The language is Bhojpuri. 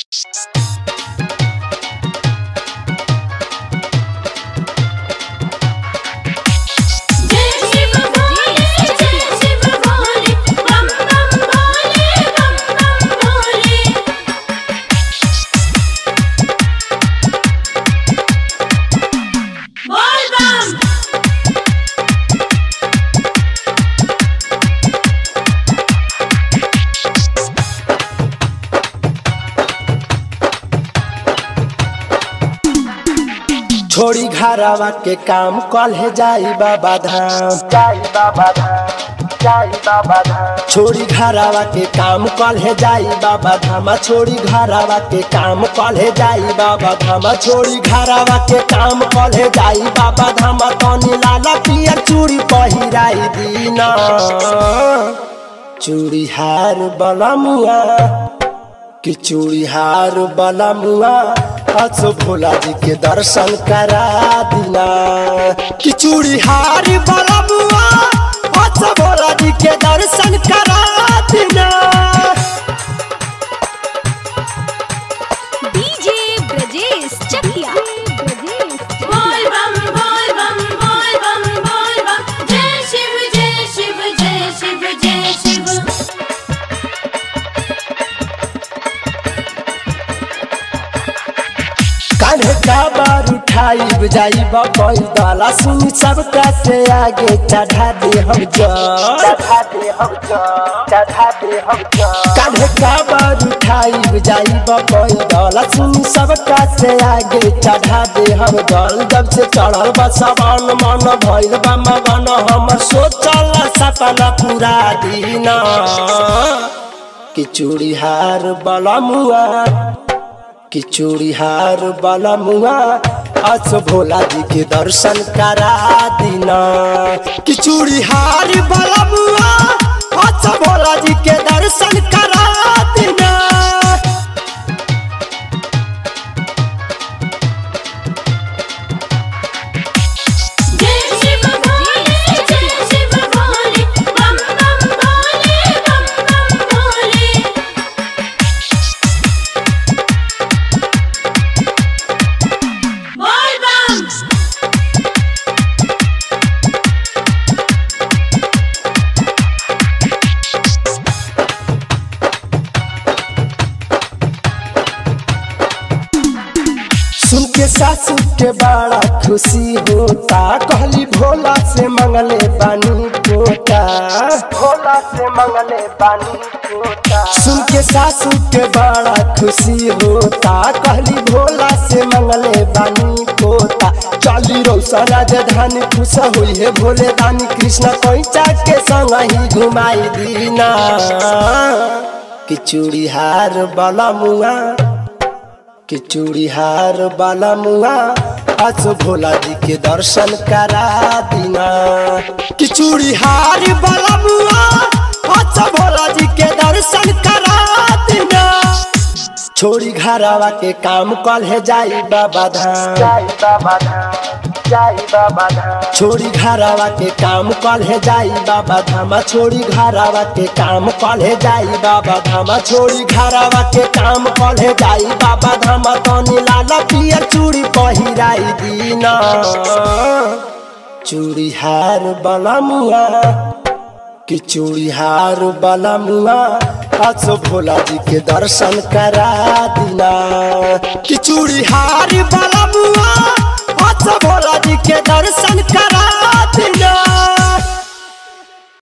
जय शिव भोले जय शिव भोले बम बम भोले बम बम भोले बोल बम छोड़ी घरवा के काम कल जाई बाबा धाम जाई बाबा धाम जाई बाबा धाम छोड़ी घरवा के काम कल जाई बाबा धाम छोड़ी घरवा के काम कल जाई बाबा धाम छोड़ी घरवा के काम कल जाई बाबा धाम तनी लाला पियर चूड़ी पहिराई दीना चूड़ी हार बलमुआ कि चूड़ी हार बलमुआ असो भोला जी के दर्शन करा दिना कि चूड़ी हार बलमुआ असो भोला जी के दर्शन करा दिना डीजे ब्रजेश चकिया बोल बम बोल बम बोल बम बोल बम जय शिव जय शिव जय शिव जय शिव कान्हे का बार उठाई जाई बकई दाला सुन सबका से आगे चढ़ा दे हम चढ़ा दे हम चढ़ा दे हम कान्हे का बार उठाई जाई बकई दाला सुन सबका से आगे चढ़ा दे हम जल जब से चढ़ल बा सवान मन भइल बा मगन हमर सोचल सपना पूरा दीना कि चूड़ी हार बलमुआ कि चूड़ीहार वाला मुआ आज भोला जी के दर्शन करा दिना कि चूड़ीहार वाला मुआ आज भोला जी के दर्शन करा दिना जय शिव भोले जय शिव भोले बम बम भोले बम बम भोले बोल बम सुन के सासू के बड़ा खुशी होता कहली भोला से मंगले बानी पोता भोला से मंगले बानी पोता सुन के सासू के बड़ा खुशी होता कहली भोला से मंगले बानी पोता चली रौसा राजधानी खुश हुई है भोले दानी कृष्ण पैसा के संग ही घुमाई दीना कि चूड़ीहार बला मुआ कि चूड़ीहार वाला मुआ आज भोला जी के दर्शन करा दिना कि चूड़ीहार वाला मुआ आज भोला जी के दर्शन करा दिना छोड़ी घरवा के काम कल है जाई बाबा धाम जाई बाबा धाम जाई बाबा धाम छोड़ी घरवा के काम कल है जाई बाबा धाम छोड़ी घरवा के काम कल है जाई बाबा धाम छोड़ी घरवा के काम कल है जाई बाबा धाम तनी लाला पियर चूड़ी पहिराई दीना चूड़ी हार बला मुआ कि चूड़ीहार वाला मुआ आज भोला जी के दर्शन करा दिना कि चूड़ीहार वाला मुआ आज भोला जी के दर्शन